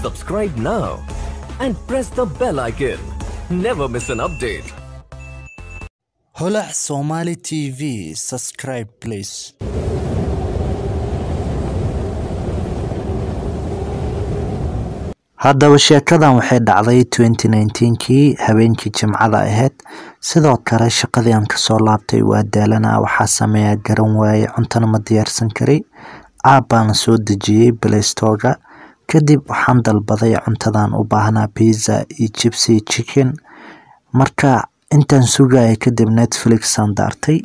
Subscribe now and press the bell icon. Never miss an update. holac somali tv subscribe please haddaba sheekadan waxay dhacday 2019kii habeenkii jimcada ahayd sidoo kale shaqadii aan kasoo laabtay waa daalanaa waxaa sameeyaa garan waaye cuntana ma diyaarsan kari aab baana soo dejiyey playstorga kadib waxaan dalbaday cuntadan u baahnaa pizza iyo jibsi chicken marka intaan sugaya kadib netflix aan daartay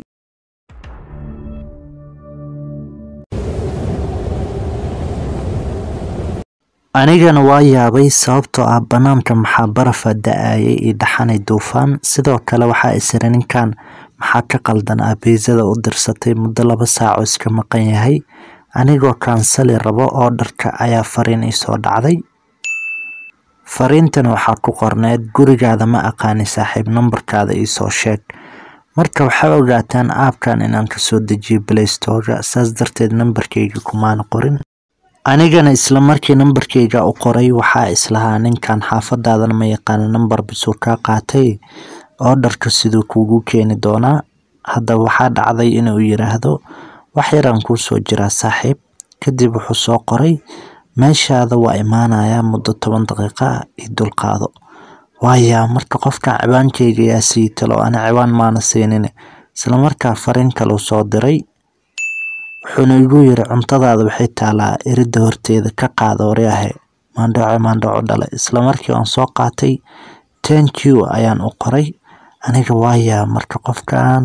anigana waa yaabay sababtoo ah banaanka maxaa barafa da-ayay iyo dhaxanay duufaan sidoo kale waxaa isira ninkan maxaa ka qaldan ah biisada u dirsatay muddo laba saaco iska maqan yahay anigoo kaansali rabo oo dharka ayaa fariin iisoo dhacday fariintana waxaa ku qorneed gurigaada ma aqaani saaxiib nambarkaada iisoo sheeg marka waxaa ogaataan aabkan inaan kasoo dejiyo playstorga saas darteed nambarkeyga kumaana qorin anigana isla markii nambarkeyga u qoray waxaa islahaa ninkan xaafadaadana ma yaqaana nambar bisuu kaa qaatay oo dharka siduu kuugu keeni doonaa haddaba waxaa dhacday inuu yiraahdo wax yaraan kuu soo jiraa saaxiib kadib wuxuu soo qoray meeshaada waa imaanayaa muddo toban daqiiqa ah io dulqaado waayaa marka qofkan ciwaankeyga yaa sii talo ana ciwaan maana siinin islamarkaa fariin kaleu soo diray wuxuuna igu yiri cuntadaada waxay taalaa erida horteeda ka qaada waryahe maandhaco maandhaco dhale islamarkii aan soo qaatay tenq ayaan u qoray aniga waayaa marka qofkan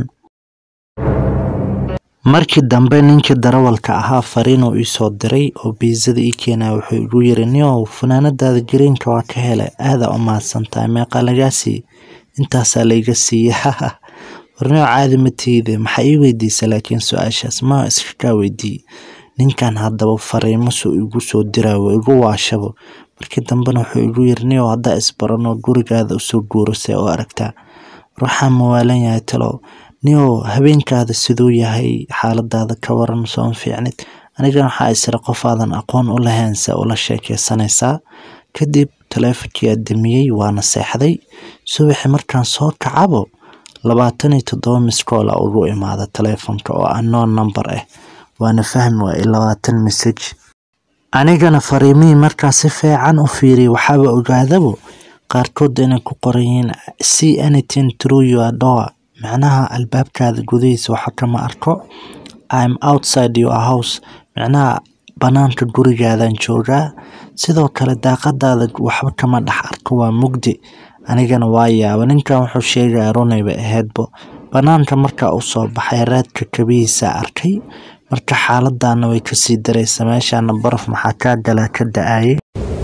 markii dambe ninkii darawalka ahaa fariinuu iisoo diray oo biizada ii keenaya wuxuu igu yiri niow fanaanadaada greenka waa ka helay aadaa u mahadsantahay meeqa lagaa siiye intaasaa layga siiye warnio caadi ma tiide maxaa ii weydiisa laakiin su-aashaas ma iska kaa weydiiye ninkan haddaba fariimasuu igu soo diraawo igu waashabo markii dambena wuxuu igu yiri niow haddaa isbarano gurigaada usoo guurasay oo aragtaa ruuxaan mawaalan yahay talow niow habeenkaada siduu yahay xaaladaada ka waran sooma fiicnid anigana waxaa isira qofaadan aqoon u lahayn se ula sheekeysanaysaa kadib taleefonkiyaa damiyey waana seexday subaxi markaan soo kacabo labaatan iyo toddoba miskoola ugu imaada taleefonka oo anoon number ah waana fahmi waayey labaatan message anigana fariimihii markaa si fiican u fiiriyay waxaaba ogaadabo qaarkood inay ku qoran yihiin see anything through your door micnaha albaabkaada gudihiisa waxa kama arko im outside your house micnaha banaanka gurigaadan joogaa sidoo kale daaqadaada waxba kama dhex arko waa mugdi anigana waa yaaba ninkan wuxuu sheegaya runayba ahaydbo banaanka markaa u soo baxay raadka kabihiisa arkay marka xaaladana way kasii daraysa meeshana baraf maxaa kaa galaa ka da-ayay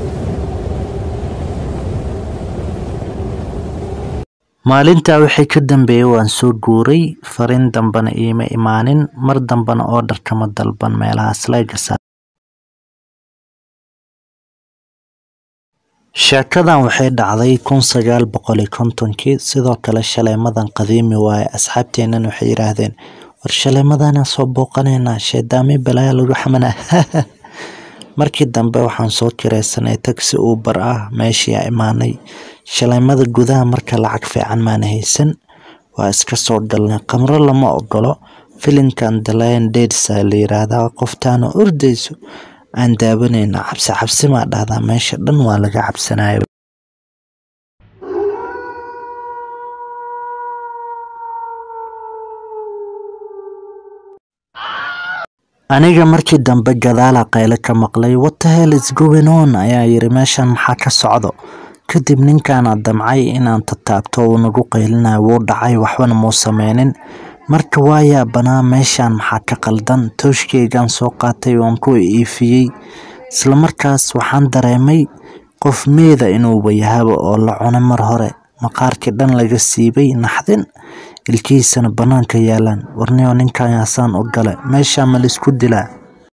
maalintaa wixii ka dambeeyay waan soo guuray fariin dambena iima imaanin mar dambena oo dharkama dalban meelahaas laygasa sheekadan waxay dhacday kun sagaal boqol iyo kontonkii sidoo kale shaleemadan qadiimi waaye asxaabteennan waxay yidhaahdeen war shaleemadana soo booqanaynaa sheedaami balaya lagu xamanaa markii dambe waxaan soo kiraysanay tagsi uubar ah meeshiia imaanay shaleemada gudaha marka lacag fiican maana haysan waa iska soo galnay qamro lama ogolo filimkan the lion dadesa la yiraahdaa qoftaana ordayso aan daawanayna cabsi cabsi maa dhahdaa meesha dhan waa laga cabsanaya aniga markii dambe gadaala qayle ka maqlay watahel isgowenon ayaa yiri meeshan maxaa ka socdo kadib ninkaana damcay inaan tataabto uu nagu qaylinayo wuu dhacay waxbana muu sameynin marka waayaa banaa meeshan maxaa ka qaldan tooshkeygaan soo qaatay waan ku iifiyey islamarkaas waxaan dareemay qof meeda inuuba yahaba oo la cunay mar hore maqaarkii dhan laga siibay naxdin ilkihiisana bannaanka yaalaan warniyo ninkan yaasaan u gale meeshaa ma laisku dilaa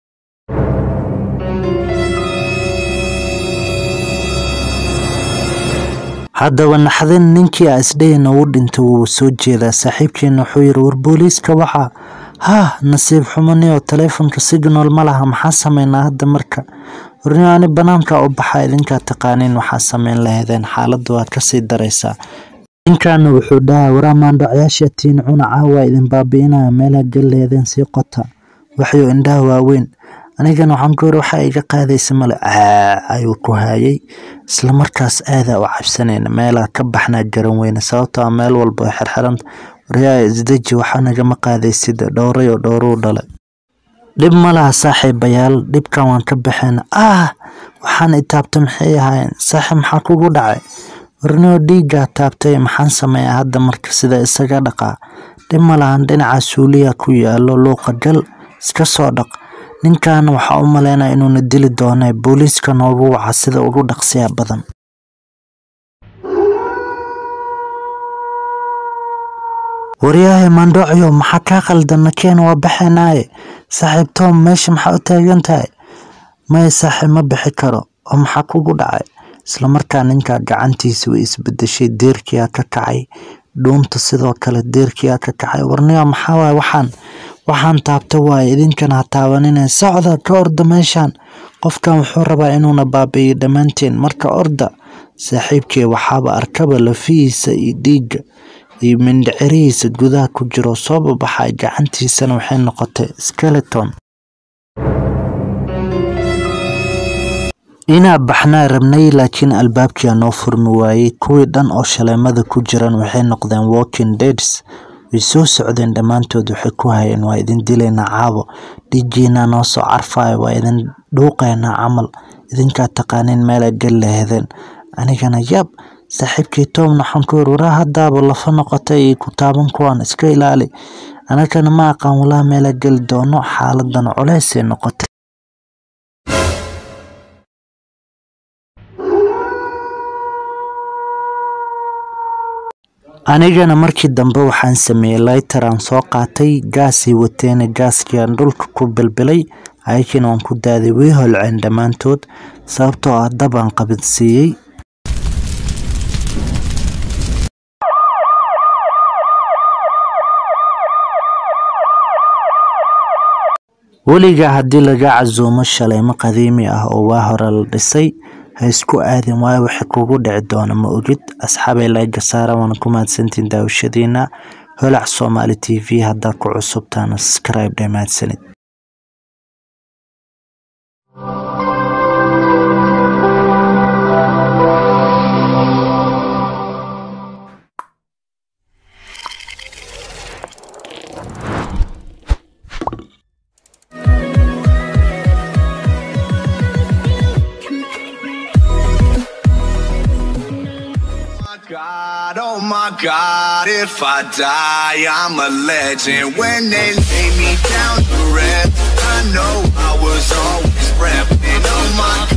haddaba naxdin ninkii a isdhayna uu dhintay wuu soo jeedaa saaxiibkeena wuxuu yiri war booliiska waxa haa nasiib xumanio taleefonka signal ma laha maxaa sameynaa hadda marka warnio ani banaanka u baxa idinkaa taqaaniin waxaa sameyn laheedeen xaaladda waad kasii daraysaa ninkaana wuxuu dhahay waraamaandhacyaasha tiin cuna caawa idin baabi'inaya meelaha galleedeen sii qota waxyo indhaha waaweyn anigana waxaan ku yiri waxa iga qaadaysa male caa ayuu ku hayay isla markaas aadaa u cabsanayna meelaa ka baxnaa garan weyne sababtoo ah meel walba oo xirxiranta waryaa isdeji waxaa nagama qaadaysid dhowray oo dhowruu dhalay dhib ma laha saaxiibayaal dhibkan waan ka baxeen ah waxaan itaabta maxay ahaayeen saaxiib maxaa kugu dhacay warnio dhiiggaa taabtay maxaan sameeyaa hadda marka sida isaga dhaqaa dhib ma lahan dhinaca suuliya ku yaalo luuqa gal iska soo dhaq ninkan waxaa u maleynaya inuuna dili doona booliiska noogu waca sida ugu dhaqsiya badan waryahay mandhocyo maxaa kaa qaldana keen waa baxeenaaye saaxiib tom meesha maxaa u taagan tahay maya saaxiib ma bixi karo oo maxaa kugu dhacay isla markaa ninka gacantiisa way isbedeshay deerkiyaa ka kacay dhuunta sidoo kale deerkiyaa ka kacay warniyo maxaa waay waxaan waxaan taabta waaye idinkana ha taabanine socda ka orda meeshaan qofkan wuxuu rabaa inuuna baabi'iyo dhammaanteen marka orda saaxiibkii waxaaba arkaba lafihiisa iyo dhiigga iyo mindhicirihiisa gudaha ku jiro soo babaxay gacantiisana waxay noqotay skeleton inaa baxnaa rabnay laakiin albaabkia noo furmi waayey kuwii dhan oo shaleemada ku jiran waxay noqdeen walking deads way soo socdeen dhammaantood waxay ku hayeen waa idin dilaynaa caabo dhiigiinaa noo soo carfaayo waa idin dhuuqaynaa camal idinkaa taqaaniin meelaa gal lahedeen anigana yab saaxiibkii toomna waxaan ku yiri waraa haddaaba lafa noqotay iyo ku taaban kuwaan iska ilaali anagana ma aqaan walaa meelaa geli doono xaaladan culeysay noqotay anigana markii dambe waxaan sameeyey lighter aan soo qaatay gaasay wateena gaaskiiaan dhulka ku bilbilay ayakiina waan ku daaday way holceen dhammaantood sababtoo ah dabaan qabadsiiyey weligaa haddii laga casuumo shaleemo qadiimi ah oo waa hore la dhisay ha isku aadin waayo wixii kugu dhici doona ma ogid asxaabay layga saara waana ku mahadsantiin daawashadiina holac soomaali t v haddaa ku cusubtaana subscribe dhe mahadsanid God, oh my God, if I die, I'm a legend. When they lay me down to rest, I know I was always repping. Oh my